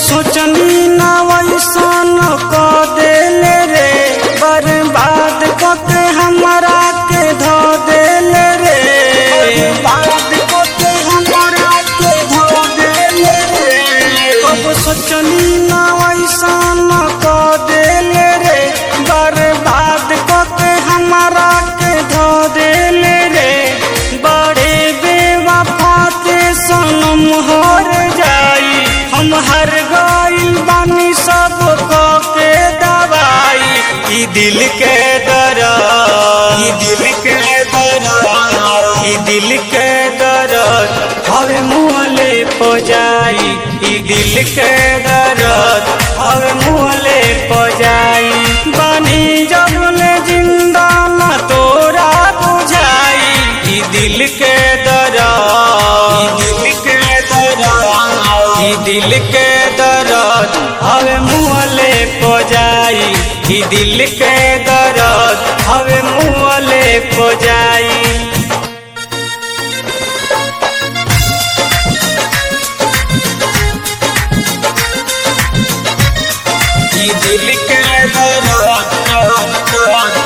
सोचनी ना वैसन क देले रे बर्बाद क के हमरा के धो देले रे बर्बाद क के हमरा के धो देले रे अब सोचनी ना वैसन क देले रे बर्बाद क के हमरा के धो देले रे बड़े बेवफा के सनम हर जाई हम हर गइल बानी सब क के दवाई ई दिल के दरा ई दिल के दरा ई दिल के दर्द हवे मुहले पो जाई ई दिल के दर्द हवे मुहले पो जाई बानी जबले जिंदा न तोरा बुझाई ई दिल के दरा ई दिल के दरा ई दिल के दर्द हवे मुहले पो जाई ई दिल के दर्द हवे मुहले पो जाई ई दिल के दर्द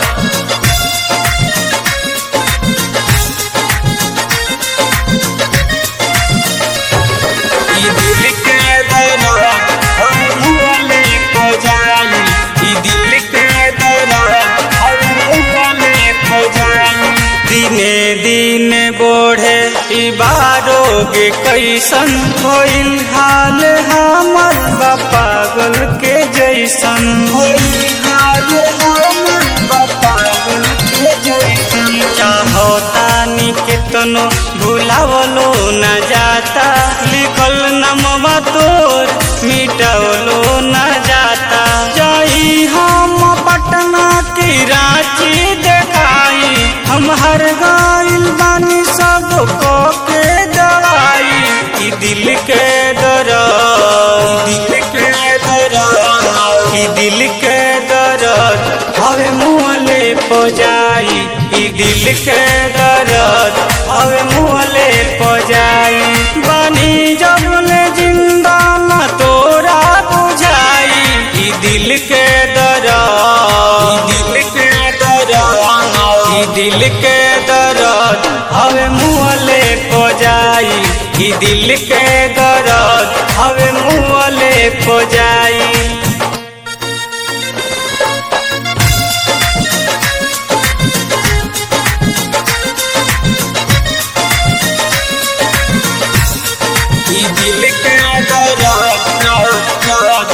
ई दिल के दर्द हम मुहले को जाई ई दिल के दर्द हम मुहले को जाई दिने दिने बढ़े ई बारोगे कैसन होइल हाल हमर बा पागल के जैसन होइल हाल हमर बा पागल के जैसन चाहो तानी केतनो भुलावलो न जाता लिखल नमवा तोर मिटावलो न जाता जाई हम पटना की रांची देखाई हम हर गाइल बानी सब को के दवाई ई दिल के दरा दिल के दरा ई दिल के दर्द हवे मुहले पो जाई ई दिल के दर्द हवे मुहले पो जाई बानी जबले जिंदा न तोरा बुझाई ई दिल के दर्द ई दिल के दर्द ई दिल के दर्द हवे मुहले पो जाई ई दिल के दर्द हवे मुहले पो जाई ई दिल के दर्द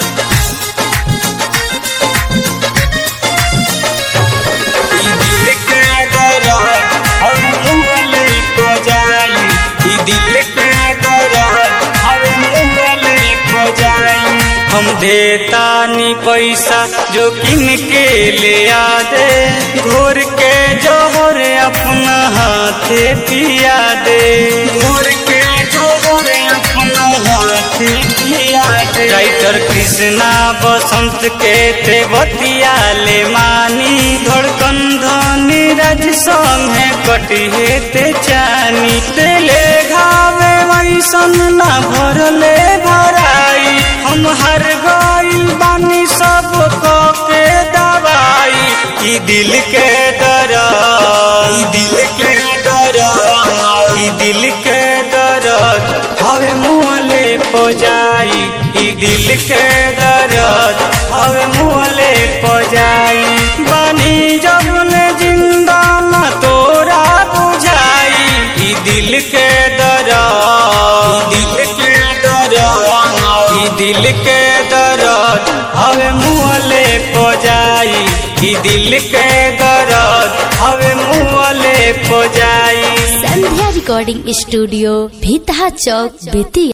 ई दिल के दर्द हम मुहले को जाई ई दिल के दर्द हम मुहले को जाई हम देता नी पैसा जो किन के ले आ दे घोर के जोहर अपना हाथे पिया दे घोर के जोहर अपना हाथे पिया दे राइटर कृष्णा बसंत के ते बतिया ले मानी धड़कन धनी राज संगे कटिहे ते चानी तेले घावे वैसन ना भरले भराई हम हर गइल बानी सब को के दवाई ई दिल के दरा ई दिल के दरा ई दिल के दर्द हवे मुहले पो जाई ई दिल के दर्द हवे मुहले पो जाई बानी जबले जिंदा न तोरा बुझाई ई दिल के दरा ई दिल के दरा ई दिल के दर्द हवे मुहले पो जाई ई दिल के दर्द हवे मुहले पो जाई संध्या रिकॉर्डिंग स्टूडियो भीतहा चौक बेतिया